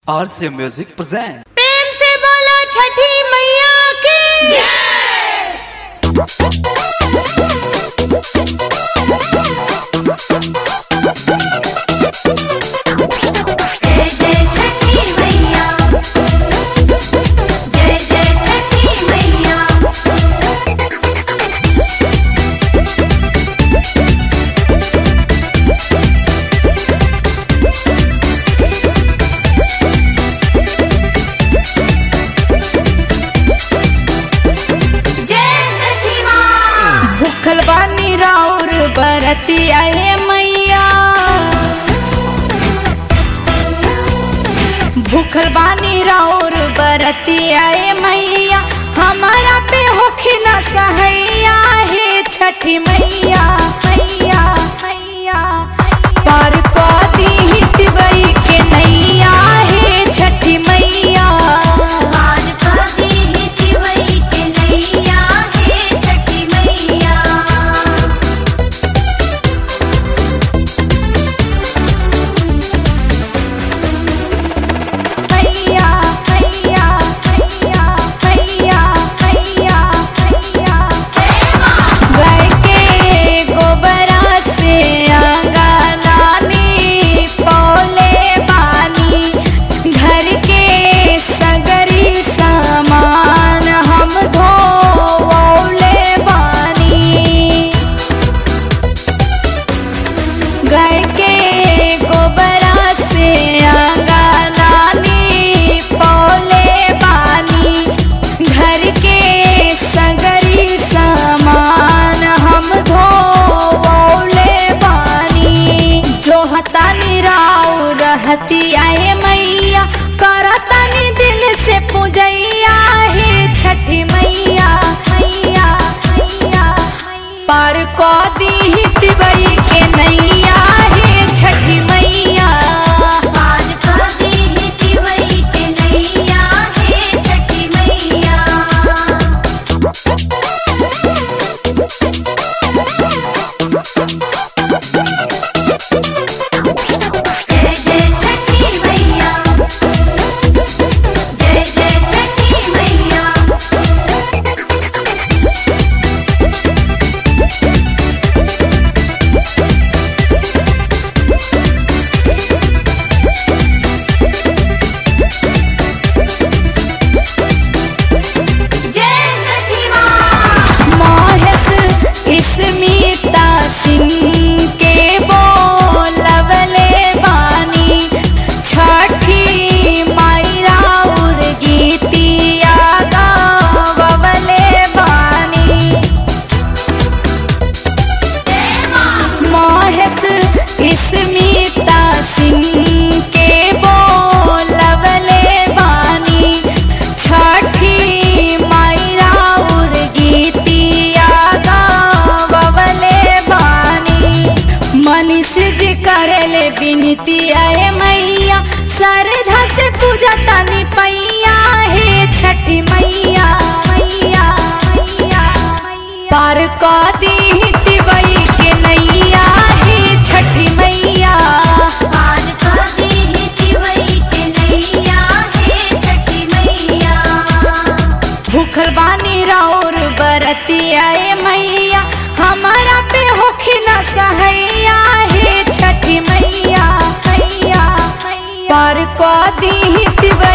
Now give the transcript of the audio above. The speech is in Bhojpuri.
RC Music present. प्रेम से बोलो छठी मैया की जय जय छठी मैया जय जय छठी मैया जय छठी माँ भूखल बानी राउर बरती आए मैया भूखल बानी राउर बरती आए मैया हमारा पे होखी न सहैया हे छठी मैया मैया मैया पार को दी तिवई के नैया हे छठी मैया आज कदी ही तिवई के नैया हे छठी मैया मैया मैया मैया मैया मैया मैया गाय के गोबरा से अंगनानी पौले बानी घर के सगरी सामान हम धोवले बानी गाय के गोबरा से अंगनानी पौले बानी घर के सगरी सामान हम धोवले बानी जो हतानी राव रहती आए मैया करतानी दिल से पूजैया हे छठी मैया मैया मैया पार को दी तिवई के नैया हे छठी मैया आज कदी ही तिवई के नैया हे छठी मैया जय जय छठी मैया जय जय छठी मैया जय छठी माँ महेश स्मिता सिंह के बोलवले बानी छठी मायरा उर गीतिया गावले बानी महेश स्मिता सिंह के बोलवले बानी छठी मायरा उर गीतिया गावले बानी मनीष जी करेले बिनती आए मैया श्रद्धा से पूजा तनी पैया हे छठी मैया मैया मैया पार को दी तिवई के नैया हे छठी मैया आज कदी ही तिवई के नैया हे छठी मैया भूखल बानी राउर बरती आए मैया हमारा पे होखी न सहैया हे छठी मैया मैया मैया पार को दी तिवई